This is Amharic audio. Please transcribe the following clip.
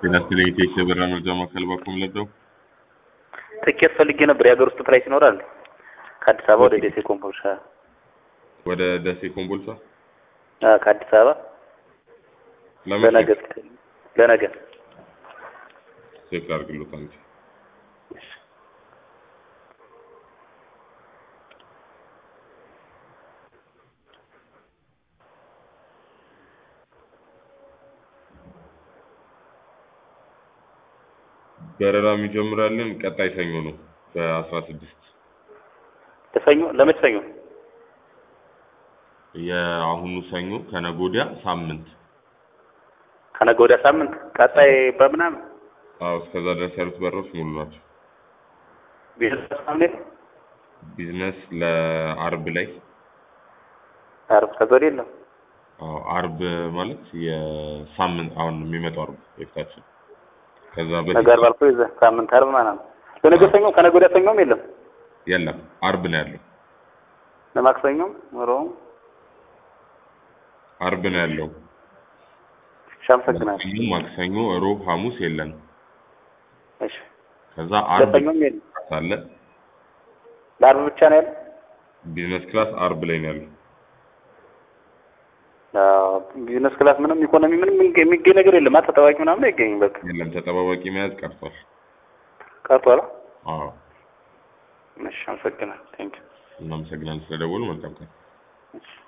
ጤና ይስጥልኝ ኢቴክስ የበራ መርጃ ማዕከል ባኩም ለደው ትኬት ፈልጌ ነበር። የሀገር ውስጥ ፕራይስ ይኖራል? ከአዲስ አበባ ወደ ደሴ ኮምቦልቻ። ወደ ደሴ ኮምቦልቻ አዎ፣ ከአዲስ አበባ ለነገ ለነገ ቼክ አድርግሎት አንቺ በረራ የሚጀምራለን ቀጣይ ሰኞ ነው በአስራ ስድስት ለሰኞ ለመች ሰኞ? የአሁኑ ሰኞ ከነገ ወዲያ ሳምንት ከነገ ወዲያ ሳምንት ቀጣይ በምናምን አዎ እስከዛ ድረስ ያሉት በሮች ሙሉ ናቸው ቢዝነስ ምናምን ቢዝነስ ለአርብ ላይ አርብ ከዛ ወዲያ የለም። አዎ አርብ ማለት የሳምንት አሁን የሚመጣው አርብ የፊታችን ከዛ ነገ በፊት አርብ አልፎ የዛ ሳምንት አርብ ማለት ነው። ለነገ ሰኞ ከነገ ወዲያ ሰኞም የለም። የለም አርብ ነው ያለው ለማክሰኞም ሮም አርብ ነው ያለው እሺ፣ አመሰግናለሁ። ሰኞ ማክሰኞ ሮብ ሐሙስ የለንም እሺ፣ ከዛ አርብ ለሰኞም የለም። አለ ለአርብ ብቻ ነው ያለው። ቢዝነስ ክላስ አርብ ላይ ነው ያለው አዎ፣ ቢዝነስ ክላስ ምንም ኢኮኖሚ ምንም የሚገኝ ነገር የለም። ተጠባቂ ምናምን አይገኝም። በቃ የለም ተጠባባቂ መያዝ ቀርቷል ቀርቷል። አዎ እሺ፣ አመሰግናለሁ። ቴንክ እናመሰግናለን ስለደወሉ መልካም ቀን ዩ